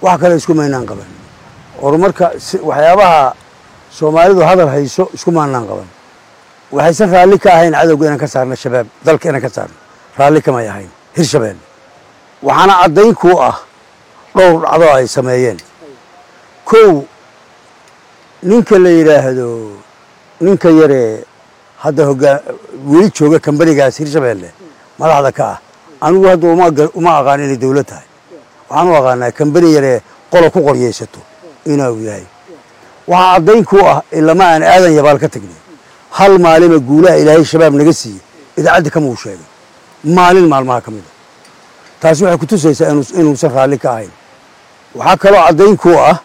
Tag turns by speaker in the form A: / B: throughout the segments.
A: wax kale isku maynaan qaban horumarka waxyaabaha soomaalidu hadal hayso isku maanaan qaban waxaysan raalli ka ahayn cadowga inaan ka saarno shabaab dalka inaan ka saarno raalli kamay ahayn hirshabelle waxaana caddayn kuu ah dhowr dhacdo ay sameeyeen kow ninka la yidhaahdo ninka yaree hadda hogaa weli jooga kambanigaas hirshabelle madaxda ka ah anigu hadda uma aqaan inay dawlad tahay waxaan u aqaanaa kambani yaree qola ku qoryaysato inuu yahay waxaa caddayn kuu ah ilama aan aadan yabaal ka tagnay hal maalima guulaha ilaahay shabaab naga siiyey idaacaddi kama uu sheegay maalin maalmaha ka mid a taasi waxay ku tusaysaa inuusan raalli ka ahayn waxaa kaloo caddayn kuu ah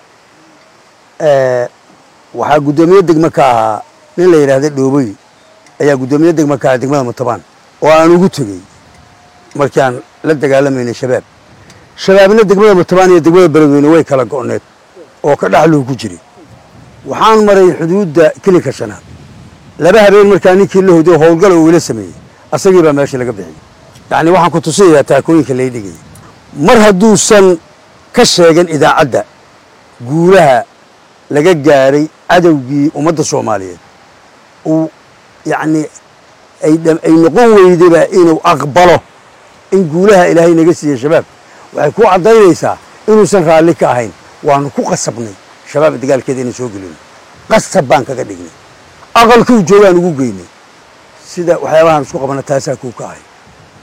A: waxaa guddoomiye degme ka ahaa nin la yidhaahda dhooboy ayaa guddoomiye degme ka ahaa degmada mutabaan oo aan ugu tegey markii aan la dagaalamaynay shabaab shabaabna degmada mutabaan iyo degmada beledweyne way kala go'need oo ka dhexluhu ku jiray waxaan maray xuduudda kilinka shanaad laba habeen markaa ninkii la hoday howlgala uu ila sameeyey asagii baa meesha laga bixiyey yacni waxaan ku tusiyayaa taakooyinka lay dhigayay mar hadduusan ka sheegan idaacadda guulaha laga gaaray cadowgii ummadda soomaaliyeed uu yacni ay noqon weydaba inuu aqbalo in guulaha ilaahay naga siiye shabaab waxay ku caddaynaysaa inuusan raalli ka ahayn waanu ku qasabnay shabaab dagaalkeeda inaan soo gelino qasab baan kaga dhignay aqalkuu joogaan ugu geynay sida waxyaabahaan isku qabana taasaa kuu ka ahay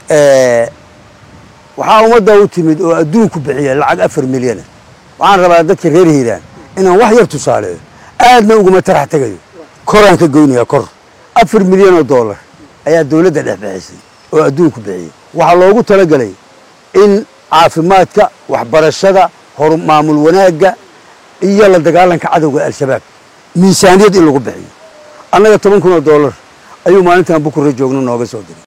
A: waxaa ummadda u timid oo adduunku bixiya lacag afar milyana waxaan rabaa dadka reer hiiraan inaan wax yar tusaaleeyo aadna uguma tarax tegayo koraan ka goynayaa kor afar milyan oo dollar ayaa dawladda dhex bixisay oo adduunku bixiyey waxaa loogu talagelay in caafimaadka waxbarashada hor maamul wanaagga iyo la dagaalanka cadowga al-shabaab miisaaniyad in lagu bixiyo annaga toban kun oo dollar ayuu maalintan bukurre joogno nooga soo diray